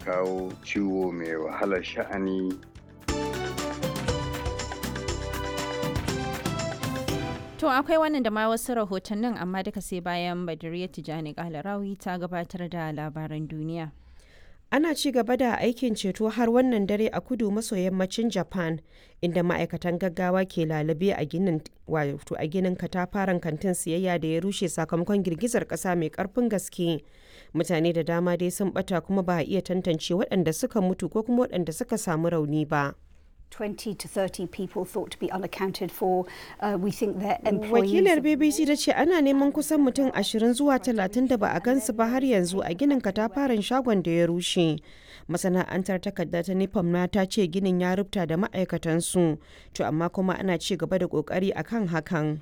kawo ciwo mai wahalar sha'ani To akwai wannan da ma wasu rahotannin amma duka sai bayan Badiriya Tijani Kalarawi ta gabatar da labaran duniya. Ana ci gaba da aikin ceto har wannan dare a kudu maso yammacin Japan inda ma'aikatan gaggawa ke lalube a ginin wato a ginin katafaren kantin siyayya da ya rushe sakamakon girgizar kasa mai karfin gaske. Mutane da dama dai sun bata kuma ba a iya tantance waɗanda suka mutu ko kuma waɗanda suka samu rauni ba. 20 to 30 people thought to be unaccounted for. Uh, we think their employees... Wakilar BBC ta ce ana neman kusan mutum 20 zuwa 30 da ba a gansu ba har yanzu a ginin katafaren shagon da ya rushe. Masana'antar takarda ta Nipam na ta ce ginin ya rubuta da ma'aikatansu, to amma kuma ana ci gaba da kokari akan hakan.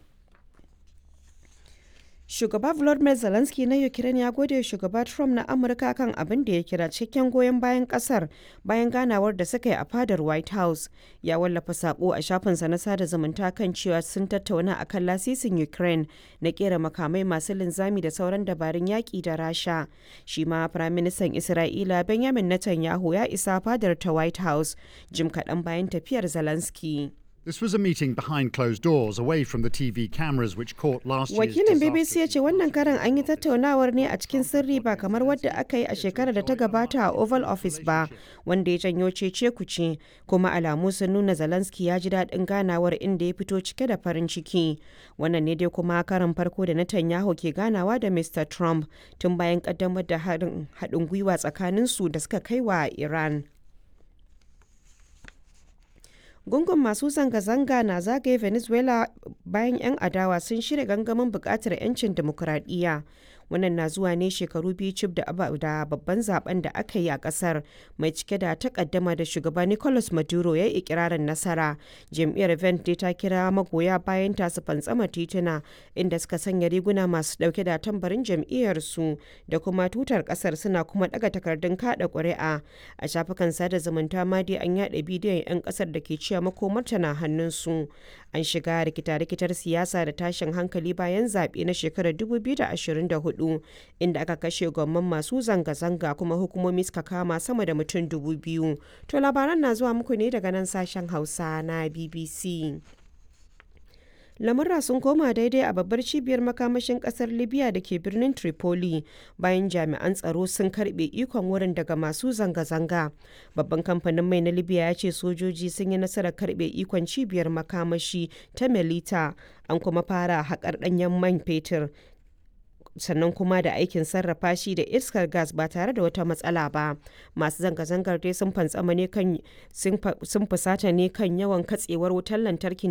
Shugaba Volodymyr Zelensky na Ukraine ya gode shugaba Trump na Amurka kan abin da ya kira cikakken goyon bayan kasar bayan ganawar da suka yi a fadar White House. Ya wallafa sako a shafinsa na sada zumunta kan cewa sun tattauna akan lasisin Ukraine na kera makamai masu linzami da sauran dabarun yaƙi da Rasha. Shi ma Firaministan Isra'ila Benjamin Netanyahu ya isa fadar ta White House jim kaɗan bayan tafiyar Zelensky. This was a meeting behind closed doors, away from the TV cameras which caught last year's Wakilin BBC ya ce wannan karan an yi tattaunawar ne a cikin sirri ba kamar wadda aka yi a shekarar da ta gabata a Oval Office ba, wanda ya janyo cece kuce, kuma alamu sun nuna Zelensky ya ji daɗin ganawar inda ya fito cike da farin ciki. Wannan ne dai kuma karan farko da Netanyahu ke ganawa da Mr. Trump tun bayan kaddamar da haɗin gwiwa tsakaninsu da suka kai wa Iran. gungun masu zanga-zanga na zagaye venezuela bayan 'yan adawa sun shirya gangamin bukatar 'yancin demokuraɗiyya wannan na zuwa ne shekaru biyu cif da babban zaben da aka yi a kasar mai cike da takaddama da shugaba nicolas maduro ya yi ikirarin nasara jam'iyyar vente ta kira magoya bayan ta su fantsama tituna inda suka sanya riguna masu dauke da tambarin jam'iyyar su da kuma tutar kasar suna kuma daga takardun kada ƙuri'a a shafukan sada zumunta ma dai an yada bidiyon 'yan kasar da ke cewa makomarta na hannunsu an shiga rikita-rikitar siyasa da tashin hankali bayan zaɓe na shekarar 2024 inda aka kashe gwamman masu zanga-zanga kuma hukumomi suka kama sama da mutum dubu biyu to labaran na zuwa muku ne daga nan sashen hausa na bbc lamurra sun koma daidai a babbar cibiyar makamashin kasar libya da ke birnin tripoli bayan jami'an tsaro sun karbe ikon wurin daga masu zanga-zanga babban kamfanin mai na libya ya ce sojoji sun yi nasarar karbe ikon cibiyar makamashi ta melita an kuma fara haƙar ɗanyen man fetur sannan kuma da aikin sarrafa shi da iskar gas ba tare da wata matsala ba masu zanga-zangar dai sun fantsama ne kan sun fusata ne kan yawan katsewar wutar lantarki